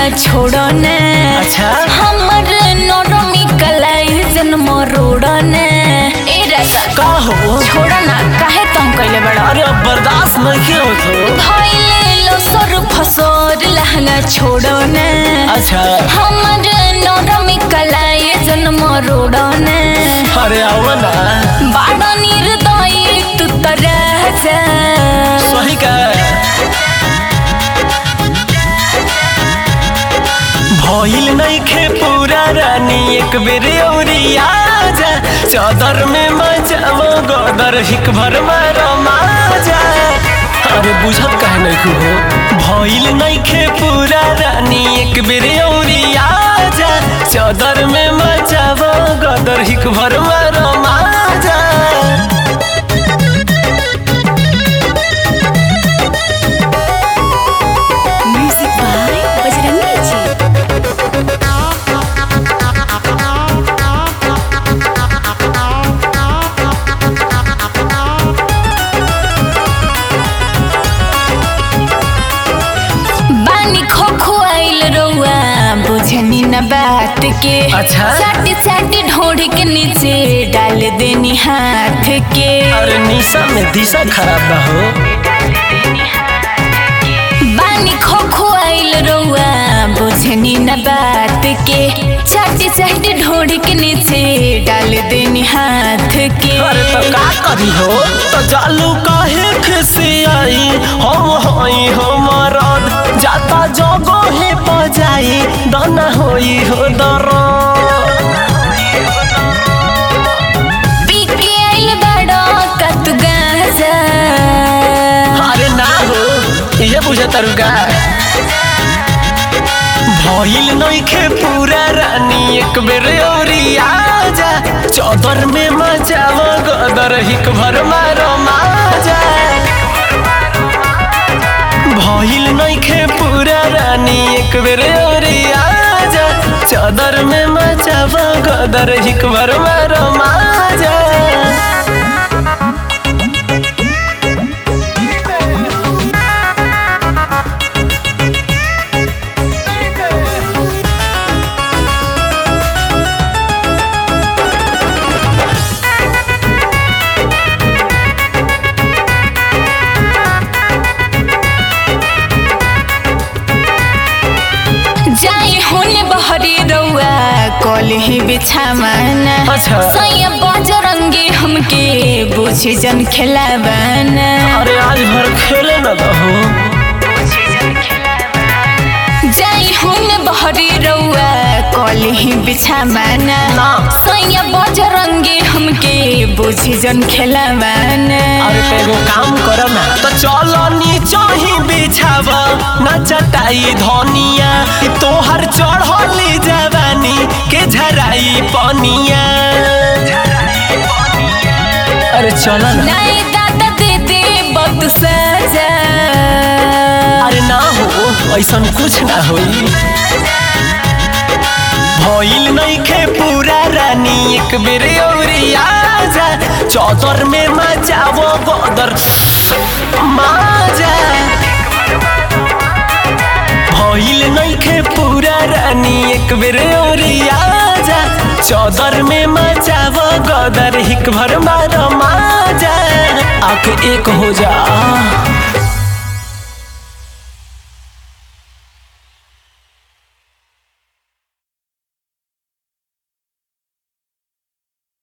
छोड़ो ने अच्छा हमर नरमी कलाई जन्म रोड़ो ने ए राजा का हो छोड़ो ना काहे तुम कइले बड़ा अरे अब बर्दाश्त नहीं होत हो भइले लसर फसर लहंगा छोड़ो ने अच्छा हमर नरमी कलाई जन्म रोड़ो ने अरे आओ ना बाड़ा निर्दयी तू त राजा सही का भइल नहीं खे पूरा रानी एक बेर औरी आजा चादर में मचाव गदर हिक भर मारो माजा अरे बुझत काहे नहीं हो भइल नहीं खे पूरा रानी एक बेर औरी आजा चादर में मचाव गदर हिक भर मारो माजा म्यूजिक बाय बजरंगी जी बानी खो खोआइल रउआ बुझनी न बात के अच्छा। साटी साटी ढोढ़ी के नीचे डाल देनी हाथ के अरे निशा में दिशा खराब बा हो बानी खो खोआइल रउआ बुझनी न बात के चाटी चाटी ढोढ़ी के नीचे डाल देनी हाथ के अरे तो का करी हो तो जालू काहे खिसी आई हम होई हो मरद जाता जगो हे बजाई दाना होई हो दरद पी के आइल बड़ा कत गाजा अरे ना हो ये बुझे तरुगा भइल नइखे पूरा रानी एक बेर औरी आजा चौदर में मचाव गदर हिक भर मारो माजा भइल नइखे पूरा रानी एक बेर औरी आजा चौदर में मचाव गदर हिक भर मारो माजा जाई होने बहरी रउआ कल ही बिछावाना अच्छा। सैया बजरंगी हमके बुझी जन खेलावाना अरे आज भर खेले न दहो जाई होने बहरी रउआ कल ही बिछावाना ना। सैया बजरंगी हमके बुझी जन खेलावाना अरे तो एगो काम कर ना तो चलो नीचा ही बिछाव ना चटाई धनिया ई तोहर चढ़ली जवानी के झराई पनिया अरे चलो ना नहीं दादा दे दे बहुत सजा अरे ना हो ऐसा कुछ ना होई भइल नइखे पूरा रानी एक बेर औरी आजा चौदर में मचावो बदर माजा भइल नइखे पूरा रानी एक बेर औरी आजा चौदर में मचावो गदर हिक भर मारो माजा आके एक हो जा